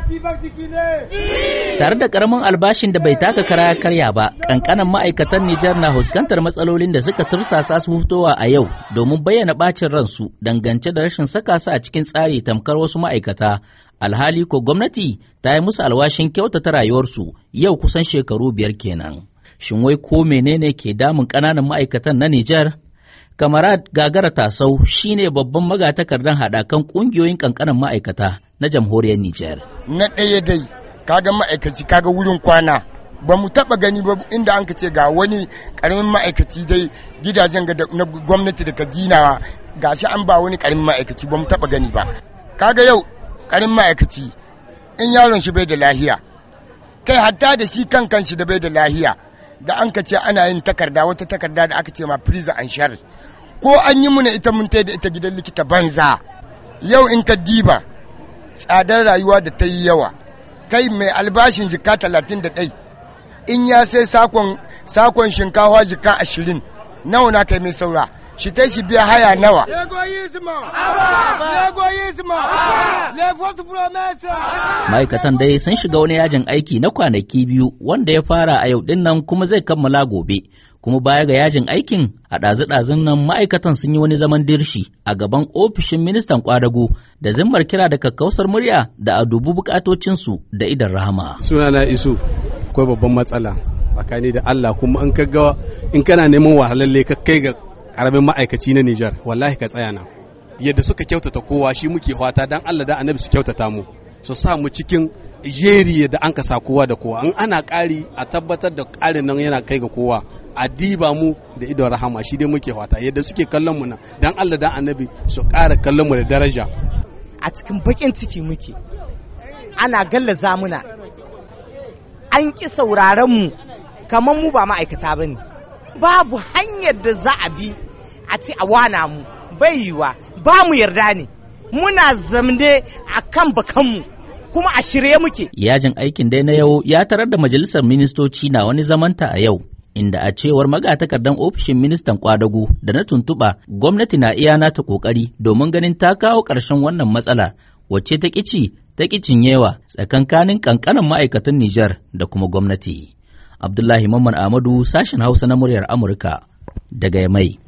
Tare da karamin albashin da bai taka kara karya ba, kankanan ma'aikatan Nijar na fuskantar matsalolin da suka tursasa su fitowa a yau domin bayyana bacin ransu dangance da rashin saka su a cikin tsari tamkar wasu ma'aikata. Alhali ko gwamnati ta yi musu alwashin kyautata rayuwarsu yau kusan shekaru biyar kenan. Shin wai ko menene ke damun ƙananan ma'aikatan na Nijar? Kamarad Gagara Tasau shine babban magatakardan haɗakan ƙungiyoyin ƙanƙanan ma'aikata na jamhuriyar Nijar. Na ɗaya dai, kaga ma'aikaci kaga wurin kwana. Ba mu taɓa gani ba inda an ka ce ga wani ƙaramin ma'aikaci dai gidajen na gwamnati da ka ginawa ga shi an ba wani ƙaramin ma'aikaci ba mu taɓa gani ba. Kaga yau ƙaramin ma'aikaci in yaron shi bai da lahiya. Kai hatta da shi kan kan shi da bai da lahiya. Da an ka ce ana yin takarda wata takarda da aka ce ma prison and share. Ko an yi muna ita mun da ita gidan likita banza. Yau in ka diba tsadar rayuwa da ta yi yawa kai mai albashin jika talatin da ɗai in ya sai sakon sakon shinkawa jika ashirin nawa na kai mai saura shi ta shi biya haya nawa ma'aikatan dai sun shiga wani yajin aiki na kwanaki biyu wanda ya fara a yau dinnan kuma zai kammala gobe kuma baya ga yajin aikin a ɗazu-ɗazun nan ma'aikatan sun yi wani zaman dirshi a gaban ofishin ministan kwadago da zimmar kira da kakkausar murya da a dubu bukatocinsu da idan rahama. sunana isu akwai babban matsala tsakani da Allah kuma in ka ga in kana neman wahalalle ka kai ga karamin ma'aikaci na Nijar wallahi ka tsaya nan yadda suka kyautata kowa shi muke fata dan Allah da annabi su kyautata mu su sa mu cikin jeri da an ka sa kowa da kowa in ana ƙari a tabbatar da ƙarin nan yana kai ga kowa a diba mu da idon rahama shi dai muke fata yadda suke kallon mu nan dan Allah dan annabi su ƙara kallon mu da daraja a cikin bakin ciki muke ana gallaza muna an ƙi sauraron mu kamar mu ba ma'aikata ba ne babu hanyar da za a bi a ci a wana mu bai yiwa ba mu yarda ne muna zamne a kan bakanmu kuma a shirye muke Yajin aikin dai na yau ya tarar da majalisar ministoci na wani zamanta a yau inda a cewar magatakardan ofishin ministan kwadago da na tuntuɓa gwamnati na iya nata ƙoƙari domin ganin ta kawo ƙarshen wannan matsala wacce ta ƙici ta ƙicin yawa tsakankanin ƙanƙanin ma'aikatan Nijar da kuma gwamnati. Abdullahi Mamman Ahmadu sashen Hausa na muryar Amurka daga Yamai.